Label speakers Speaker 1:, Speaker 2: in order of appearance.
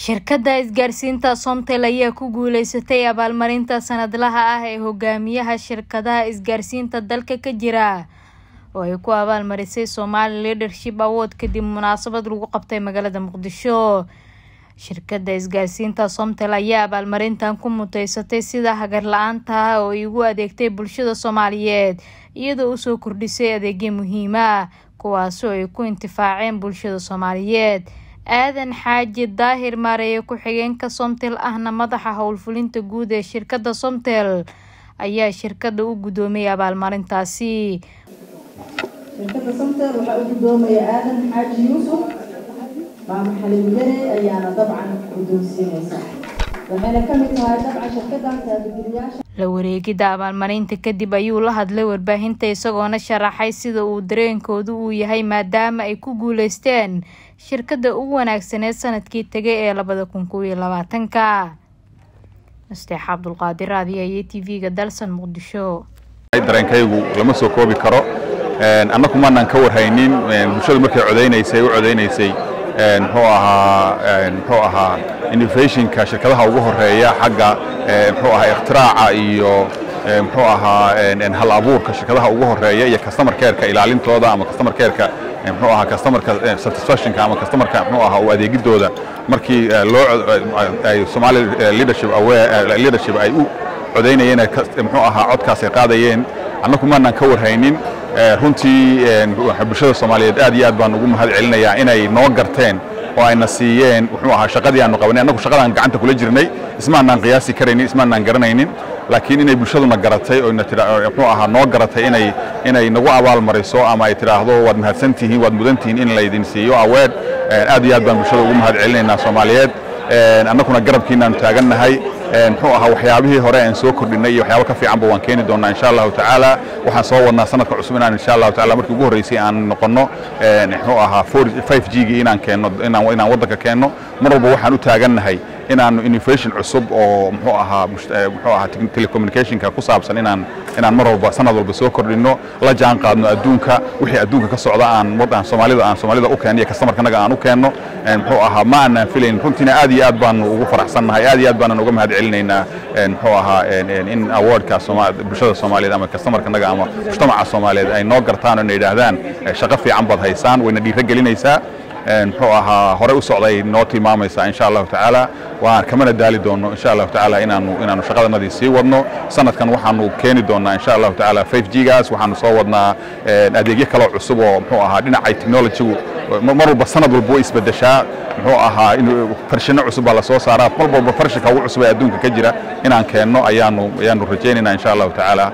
Speaker 1: shirkadda isgaarsiinta somtel ayaa ku guuleysatay abaalmarinta sanadlaha ah ee hogaamiyaha shirkadaha isgaarsiinta dalka ka jira oo ay ku abaalmarisay somali leadership award kadib munaasabad lagu qabtay magaalada muqdisho shirkadda isgaarsiinta somtel ayaa abaalmarintan ku muteysatay sida hagar la-aanta ah oo ay ugu adeegtay bulshada soomaaliyeed iyadoo usoo kordhisay adeegyo muhiima kuwaasoo ay ku intifaaceen bulshada soomaaliyeed aadan xaaji daahir maareeye ku-xigeenka somtel ahna madaxa howlfulinta guud ee shirkadda somtel ayaa shirkadda u guddoomiyay abaalmarintaasi
Speaker 2: shirkadda somtel waxaa u guddoomaya aadan xaaji yuusuf maama xaliimyare ayaana dabcan guddoonsiinaysa waxayna ka mid tahay dabcan shirkaddan taabageliyaasha
Speaker 1: la wareegidda abaalmarinta kadib ayuu la hadlay warbaahinta isagoona sharaxay sida uu dareenkoodu uu yahay maadaama ay ku guuleysteen shirkadda ugu wanaagsaneed sanadkii tegay ee labada kun kow iyo labaatanka nasteex cabdulqaadir raadiya iyo t v-ga dalsan muqdisho
Speaker 3: dareenkaygu lama soo koobi karo annagu maanaan ka warhaynin bulshadu markay codaynaysay u codaynaysay muxuu ahaa muxuu ahaa innovationka shirkadaha ugu horeeya xagga muxuu ahaa ikhtiraca iyo muxuu ahaa hal abuurka shirkadaha ugu horeeya iyo customer careka ilaalintooda ama customer careka muxuu ahaa customerka satisfactionka ama customerka muxuu ahaa u adeegidooda markii loo ay Somali leadership aware leadership ay u codaynayeen muxuu ahaa codkaas ay qaadayeen annagu maanaan ka warhaynin runtii bulshada Soomaaliyeed aad iyo aad baan ugu mahad celinayaa inay noo garteen oo ayna siiyeen wuxuu ahaa shaqadii aanu qabanay annagu shaqadaan gacanta kula jirnay ismaanaan qiyaasi karaynin ismaanaan garanaynin laakiin inay bulshaduna garatay oo muxuu ahaa noo garatay inay inay nagu abaal mariso ama ay tidhaahdo waad mahadsan tihiin waad mudan tihiin in laydin siiyo aweed aad iyo aad baan bulshada ugu mahad celinaynaa Soomaaliyeed annaguna garabkiinaanu taagannahay muxuu ahaa waxyaabihii hore aan soo kordhinay iyo waxyaabo ka fiicanba waan keeni doonaa insha allahu tacaala waxaan soo wadnaa sanadka cusub inaan insha allahu tacaala markii ugu horreysay aan noqonno muxuu ahaa 5G-gii inaan keenno inaan inaan waddanka keenno mar walba waxaan u taagannahay inaanu innovation cusub oo muxuu ahaa muxuu ahaa telecommunicationka ku saabsan inaan inaan mar walba sanad walba soo kordhinno la jaan qaadno adduunka wixii adduunka ka socda aan waddan Soomaalida aan Soomaalida u keenno iyo customerkanaga aan u keenno muxuu ahaa ma aanan filayn runtiina aad iyo aad baanu ugu faraxsannahay aad iyo aad baanan uga mahad celinaynaa muxuu ahaa in awardka bulshada Soomaaliyeed ama customerkanaga ama mujtamaca Soomaaliyeed ay noo gartaan oo inay yidhaahdaan shaqo fiican baad haysaan wayna dhiirigelinaysaa muxuu ahaa hore u socday noo tilmaamaysaa insha allahu tacaala waan kamana daali doono insha allahu tacaala inaanu inaanu shaqadanadii sii wadno sanadkan waxaanu keeni doonaa insha allahu tacaala 5G gaas waxaanu soo wadnaa adeegyo kale cusub oo muxuu ahaa dhinacay technology-gu mar walba sanad walba way isbedeshaa muxuu ahaa farshino cusub baa la soo saaraa mar walba farshinka ugu cusub ee adduunka ka jira inaan keenno ayaanu ayaanu rajaynaynaa insha allahu tacaala